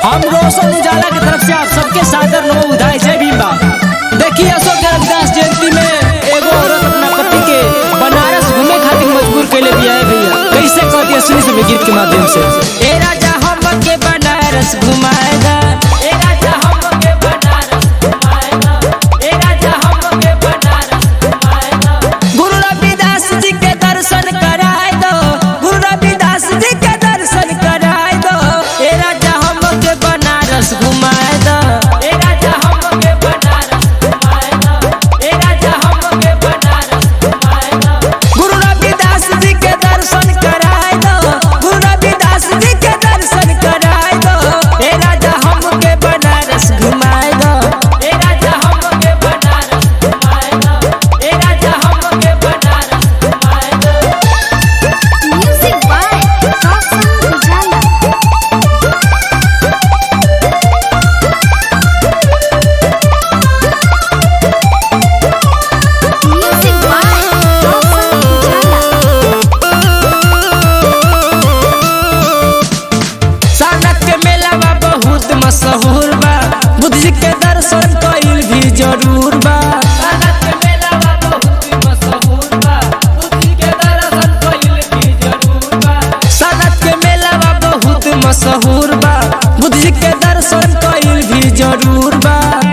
हम रोशन उजाला की तरफ से आप सबके सादर नो उधाई जय भीम बा देखिए अशोक के रविदास जयंती में एगो औरत अपना पति के बनारस घूमे खातिर मजबूर कैले भी है भैया कैसे कहती है सुनी सुनी गीत के माध्यम से ए राजा हम के बनारस घुमाएगा ए राजा हम के बनारस घुमाएगा ए राजा हम के बनारस घुमाएगा गुरु रविदास जी के दर्शन कराए दो गुरु रविदास जी के दर्शन कराए दो ए राजा हम के बनारस घुमाए दो ए राजा हम के बनारस घुमाए दो ए राजा हम के बनारस घुमाए दो गुरु रविदास जी के दर्शन कराए दो गुरु रविदास जी के दर्शन कराए दो ए राजा हम के बनारस घुमाए दो ए राजा हम के बनारस घुमाए दो ए राजा हम के बनारस घुमाए दो Music by Roshan Ujala. Music by Roshan Ujala. सानक के मेला बा बहुत मशहूर बा बुद्ध जी के दर्शन कईल भी जरूर बा सानक के मेला बा बहुत मशहूर बा बुद्ध जी के दर्शन कईल भी जरूर बा सानक के मेला बा बहुत मशहूर बा बुद्ध जी के दर्शन कईल भी जरूर बा